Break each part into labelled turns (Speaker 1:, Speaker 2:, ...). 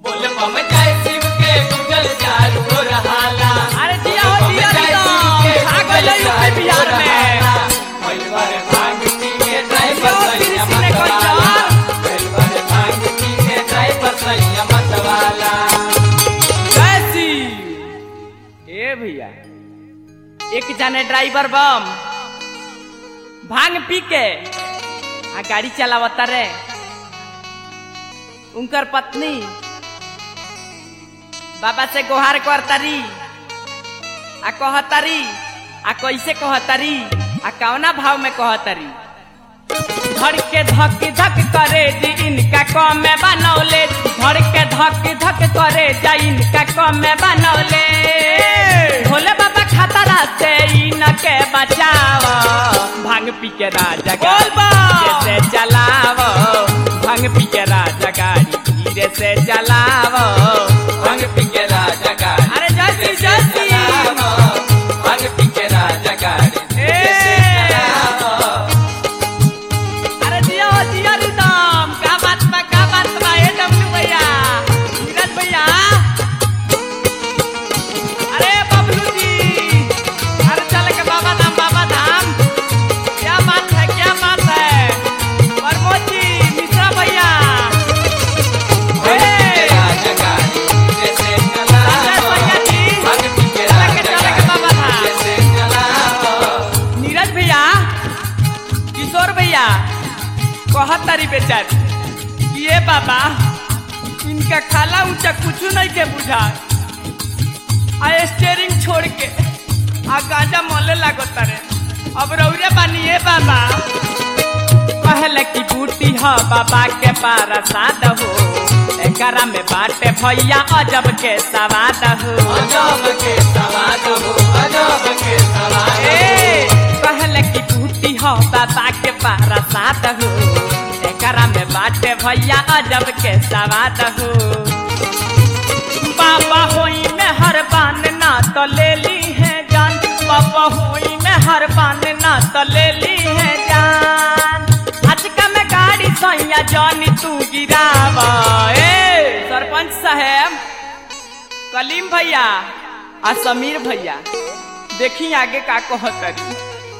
Speaker 1: बोल बम जय शिव के गुजल चारू ओर हाला
Speaker 2: अरे जिया हो जिया रिदम खा गइल यूपी बिहार में
Speaker 1: परिवार भांग पी के ड्राइवर
Speaker 2: जियो
Speaker 1: सैया
Speaker 2: कृष्ण को
Speaker 1: मतवाला
Speaker 2: चार।
Speaker 1: परिवार भांग पी के ड्राइवर सैया मतवाला
Speaker 2: कैसी ए भैया एक जाने ड्राइवर बम भांग पी के आ गाड़ी चलावता रे उनकर पत्नी बाबा से गुहार करतारी आ कहतारी आ कैसे कहतारी आ कौना भाव में कहतारी धड़ के धक धक करे जी इनका कम में बनौले धड़ के धक धक करे जा इनका कम में बनौले भोले बाबा खतरा से इनके बचाव भांग पी के राजा गाड़ी से चलाव भांग पी के राजा गाड़ी धीरे से चलाव
Speaker 1: भांग पी के राजा गाड़ी
Speaker 2: अरे जय श्री जय श्री
Speaker 1: भांग पी के राजा गाड़ी
Speaker 2: अरे जिया हो जिया रिदम का बात बा का बात बा ए डब्लू भैया नीरज भैया अरे बबलू जी अरे चल के बाबा धाम बाबा धाम क्या बात है क्या बात है प्रमोद जी मिश्रा भैया
Speaker 1: भांग पी के राजा गाड़ी धीरे से
Speaker 2: राजेश
Speaker 1: चलाओ
Speaker 2: भैया जी
Speaker 1: भांग पी के
Speaker 2: चल के
Speaker 1: राजा
Speaker 2: चल के बाबा
Speaker 1: गाड़ी
Speaker 2: धाम
Speaker 1: धीरे से चलाओ
Speaker 2: नीरज भैया किशोर भैया कहत तारी बेचारी कि ये बाबा इनका खाला ऊंचा कुछ नहीं के बुझा आ स्टेरिंग छोड़ के आ गाजा मोले लागो तारे अब रौरे बानी ये बाबा कहले की बूटी ह बाबा के पारा साद हो एकरा में बाटे भैया अजब के सवाद हो
Speaker 1: अजब के सवाद हो अजब के सवाद
Speaker 2: ए, कहले की टूटी हो बाबा के पारा साथ हो एकरा में बाटे भैया अजब के सवाद हो बाबा होई में हर बान ना तो ले ली है जान बाबा होई में हर बान ना तो ले ली है जान अचका में गाड़ी सैया जानी तू गिरावा ए सरपंच साहेब कलीम भैया आ समीर भैया देखी आगे का कहतरी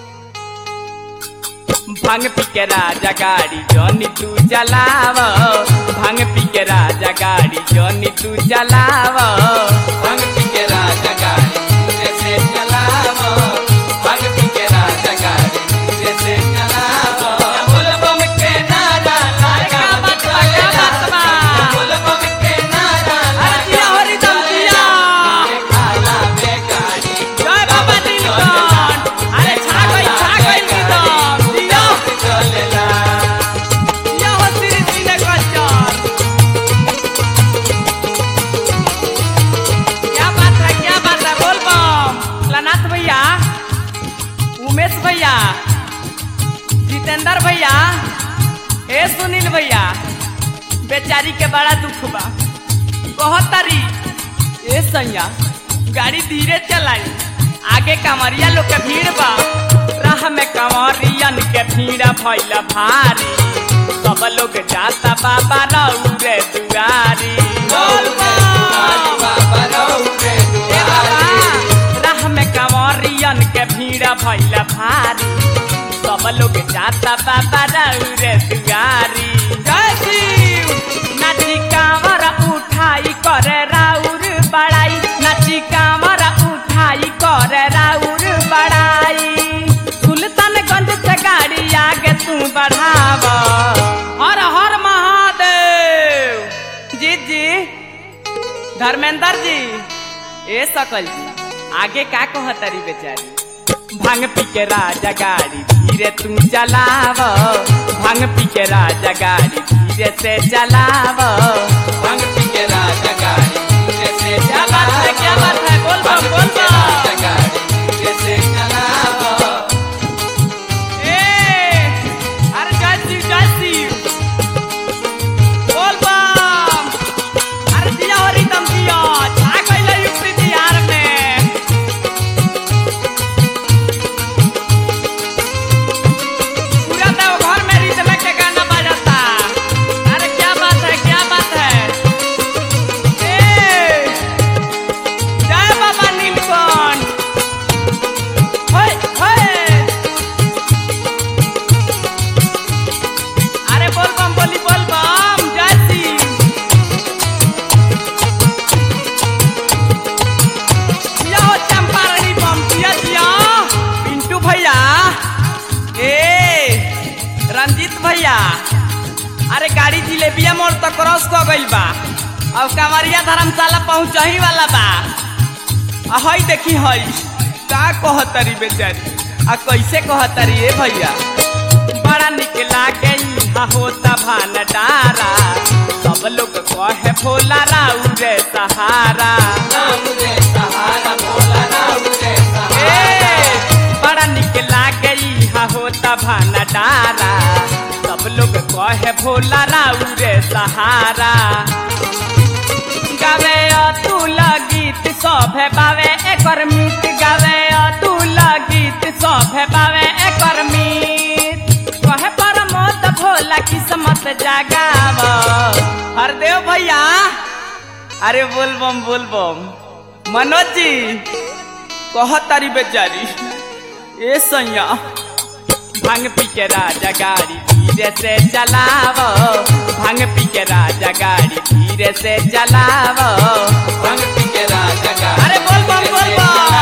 Speaker 2: भांग पी के राजा गाड़ी जनी तू चलाव भांग पी के राजा गाड़ी जनी तू चलाव
Speaker 1: भांग पी के राजा गाड़ी धीरे से चलाओ भांग पी के राजा गाड़ी धीरे से चलाओ बोल बम के नारा लागा
Speaker 2: क्या बात बा, क्या बात बा?
Speaker 1: बोल बम के नारा
Speaker 2: अरे जिया हो रिदम जिया
Speaker 1: खाला में गाड़ी
Speaker 2: जय बाबा नीलकंठ अरे छा गई छा गई रिदम जिया
Speaker 1: चलेला
Speaker 2: जिया हो श्री श्री कल्चर क्या बात है क्या बात है बोल बम लनाथ भैया उमेश भैया जितेंद्र भैया ए सुनील भैया बेचारी के बड़ा दुख बा कहतारी ए सैया गाड़ी धीरे चलाई आगे कमरिया लोग के भीड़ बा राह में कमरियन के भीड़ भइल भारी सब लोग जाता बाबा रौरे दुआरी बोल बम।
Speaker 1: बाबा रौरे
Speaker 2: ए बाबा, राह में कंवरियन के भीड़ भइल भारी सब लोग जाता बाबा रौरे दुआरी जय शिव नाची कांवर उठाई करे राउर बड़ाई नाची कांवर उठाई करे राउर बड़ाई सुल्तानगंज से गाड़ी आगे तू बढ़ाव हर हर महादेव जी जी धर्मेंद्र जी ए सकल जी आगे का कहतरी बेचारी भांग पी के राजा गाड़ी धीरे तू चलाव भांग पी के राजा गाड़ी धीरे से चलाव
Speaker 1: भांग पी के राजा गाड़ी धीरे से
Speaker 2: क्या बात है क्या बात है बोल बम बोल बम
Speaker 1: राजा गाड़ी धीरे से चलाओ
Speaker 2: ए अरे जय शिव जय शिव बोल बम अरे दिया हो रिदम दिया छा गइल यूपी बिहार में पूरा देव घर में रिदम के गाना बजाता अरे क्या बात है क्या बात क्रॉस क गइल बा अब कांवरिया धर्मशाला पहुंचही वाला बा आ हई देखी हई का कहतरी बेचारी आ कैसे कहतरी ए भैया बड़ा निक लागे इहा होता भान डारा सब लोग कहे भोला राउ रे सहारा
Speaker 1: राम रे सहारा भोला राम रे सहारा
Speaker 2: ए, बड़ा निक लागे इहा होता भान डारा सब लोग कहे भोला राउ रे सहारा गावे अतुल गीत सभे बावे एकर मीत गावे अतुल गीत सभे बावे एकर मीत कहे परमोत भोला किस्मत जागाव हरदेव भैया अरे बोलबम बोलबम मनोज जी कह तारी बेचारी ए सैया भांग पी के राजा गाड़ी धीरे से चलावो भांग पी के राजा गाड़ी धीरे से चलावो
Speaker 1: भंग पी के राजा गाड़ी
Speaker 2: अरे बोल बम, बोल बम।